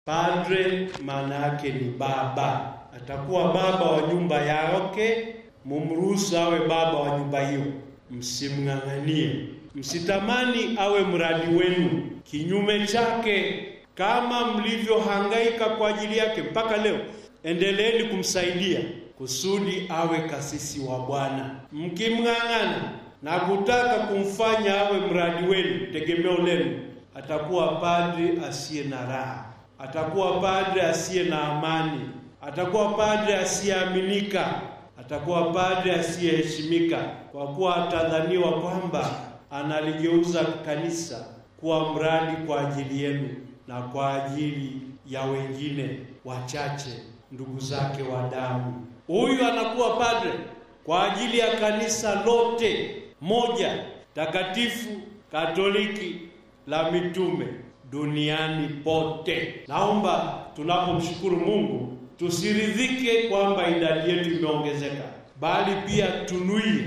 Padre maana yake ni baba, atakuwa baba wa nyumba yake. Mumruhusu awe baba wa nyumba hiyo, msimng'ang'anie, msitamani awe mradi wenu. Kinyume chake, kama mlivyohangaika kwa ajili yake mpaka leo, endeleeni kumsaidia kusudi awe kasisi wa Bwana. Mkimng'ang'ana na kutaka kumfanya awe mradi wenu, tegemeo lenu, atakuwa padri asiye na raha, atakuwa padri asiye na amani, atakuwa padri asiyeaminika, atakuwa padri asiyeheshimika, kwa kuwa atadhaniwa kwamba analigeuza kanisa kuwa mradi kwa ajili yenu na kwa ajili ya wengine wachache, ndugu zake wa damu. Huyu anakuwa padre kwa ajili ya kanisa lote moja takatifu Katoliki la mitume duniani pote. Naomba tunapomshukuru Mungu tusiridhike kwamba idadi yetu imeongezeka, bali pia tunuie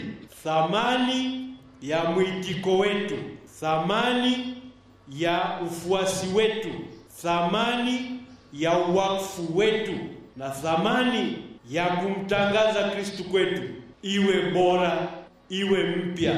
thamani ya mwitiko wetu, thamani ya ufuasi wetu, thamani ya uwakfu wetu na thamani ya kumtangaza Kristu kwetu iwe bora, iwe mpya,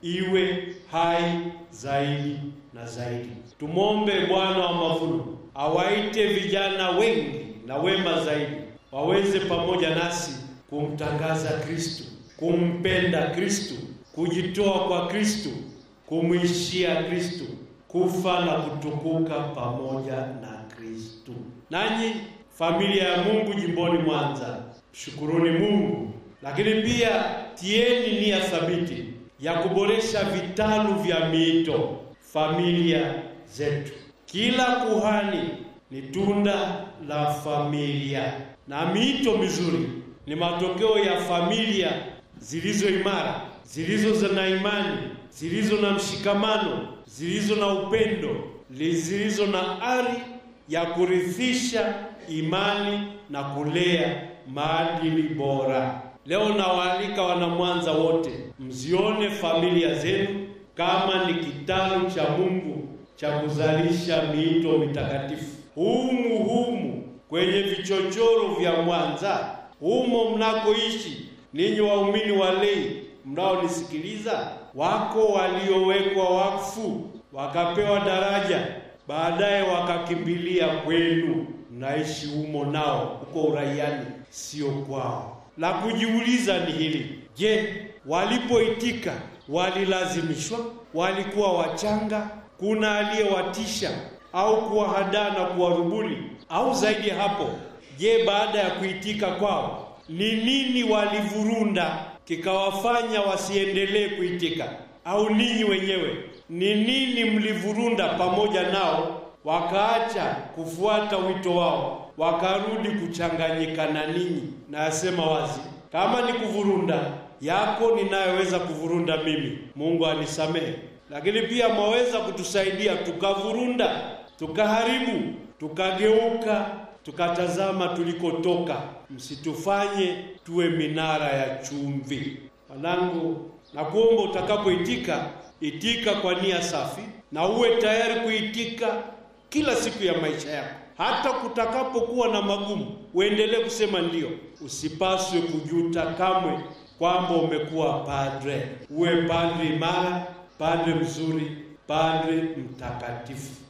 iwe hai zaidi na zaidi. Tumwombe Bwana wa mavuno awaite vijana wengi na wema zaidi waweze pamoja nasi kumtangaza Kristu, kumpenda Kristu, kujitoa kwa Kristu, kumwishia Kristu, kufa na kutukuka pamoja na Kristu. Nanyi familia ya Mungu jimboni Mwanza, shukuruni Mungu, lakini pia tieni nia thabiti ya kuboresha vitalu vya miito familia zetu. Kila kuhani ni tunda la familia, na miito mizuri ni matokeo ya familia zilizo imara, zilizo na imani, zilizo na mshikamano, zilizo na upendo, zilizo na ari ya kurithisha imani na kulea maadili bora. Leo nawaalika wanamwanza wote, mzione familia zenu kama ni kitalu cha Mungu cha kuzalisha miito mitakatifu. Humu humu kwenye vichochoro vya Mwanza, humo mnakoishi ninyi waumini walei mnaonisikiliza, wako waliowekwa wakfu wakapewa daraja, baadaye wakakimbilia kwenu, mnaishi humo nao huko uraiani, sio kwao. La kujiuliza ni hili: je, walipoitika walilazimishwa? Walikuwa wachanga? Kuna aliyewatisha au kuwahadaa na kuwarubuni? Au zaidi ya hapo, je, baada ya kuitika kwao ni nini walivurunda kikawafanya wasiendelee kuitika? Au ninyi wenyewe ni nini mlivurunda pamoja nao wakaacha kufuata wito wao wakarudi kuchanganyika na ninyi? Nayasema wazi, kama ni kuvurunda yako ninayoweza kuvurunda mimi, Mungu anisamehe, lakini pia mwaweza kutusaidia tukavurunda, tukaharibu, tukageuka, tukatazama tulikotoka. Msitufanye tuwe minara ya chumvi. Wanangu, nakuomba utakapoitika, itika kwa nia safi na uwe tayari kuitika kila siku ya maisha yako hata kutakapokuwa na magumu, uendelee kusema ndio. Usipaswe kujuta kamwe kwamba umekuwa padre. Uwe padre imara, padre mzuri, padre mtakatifu.